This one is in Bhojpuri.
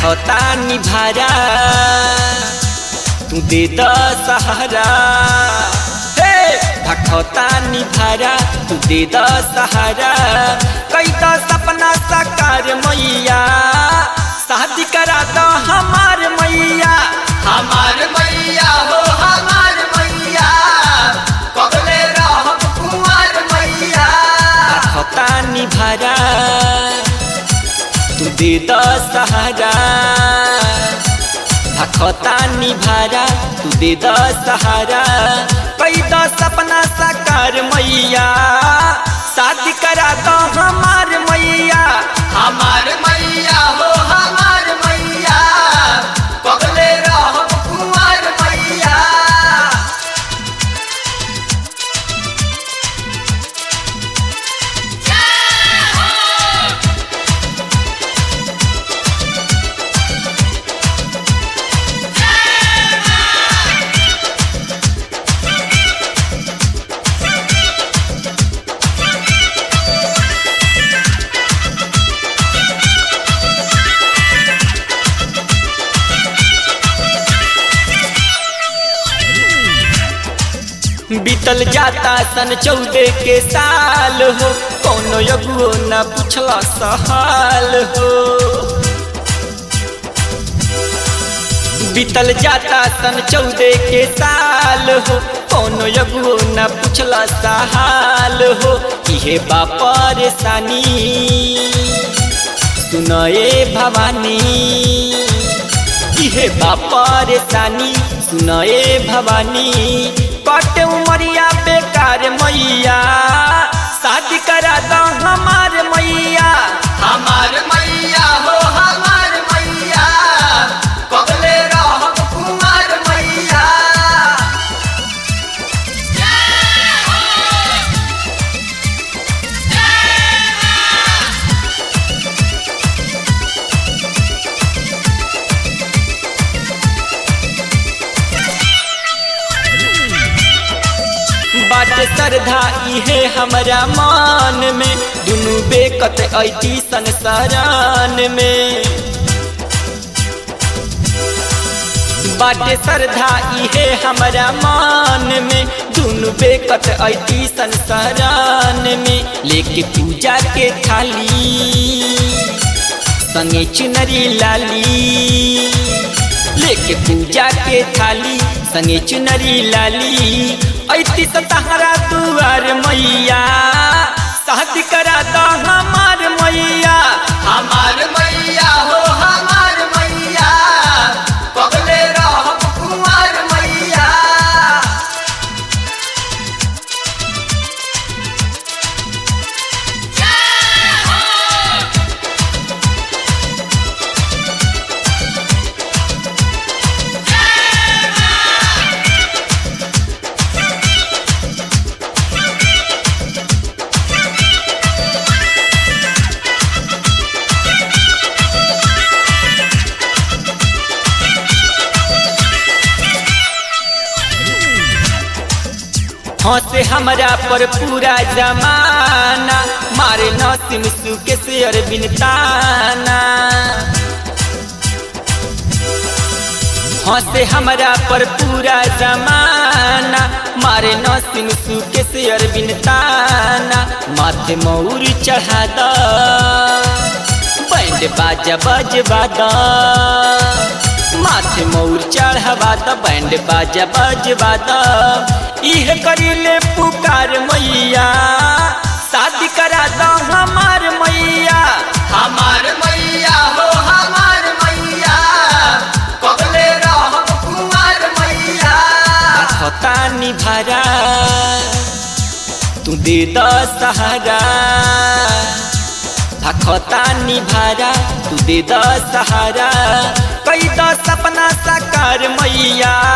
भखता निभारा तू दे द सहारा हे भखता निभारा तू दे द सहारा कई तो सपना साकार मैया शादी करा दो हमार मैया हमार मैया हो हमार मैया कबले रहब कुंवर मैया भखता निभारा तू दे द सहारा भखता निभारा तू दे द सहारा कई द सपना साकार मैया शादी करा दो हमार मैया हमार मैया हो हमार मैया कबले रहब कुंवर मैया बीतल जाता सन चौदह के साल हो कोनो यगुओ न पूछला सहाल हो बीतल जाता सन चौदह के साल हो कोनो यगुओ न पूछला सहाल हो इहे बा परेशानी सुनए भवानी इहे बा परेशानी सुनए भवानी कट उमरिया बेकार मैया शादी करा दो हमार मैया हमार मैया हो हमार मैया कबले रहब कुंवर मैया बाट श्रद्धा इहे हमरा मान में दुनू बेकत ऐती संसारान में बाटे श्रद्धा इहे हमरा मान में दुनू बेकत ऐती संसारान में लेके पूजा के थाली संगे चुनरी लाली लेके पूजा के थाली संगे चुनरी लाली ऐती सतहरा दुआर मैया शादी करा दो हमार मैया हमार मैया हो हमार मैया कबले रहब कुंवर मैया हंसे हमरा पर पूरा जमाना मारे नसीम सुके से अरबिन ताना हंसे हमरा पर पूरा जमाना मारे नसीम सुके से अरबिन ताना माथे मौर चढ़ा द बैंड बाजा बजवा द माथे मौर चढ़वा द बैंड बाजा बजवा द इह करीले पुकार मैया शादी करा दो हमार मैया हमार मैया हो हमार मैया कबले रहब कुंवर मैया खता निभारा तू दे द सहारा भखता निभारा तू दे द सहारा कई द सपना साकार मैया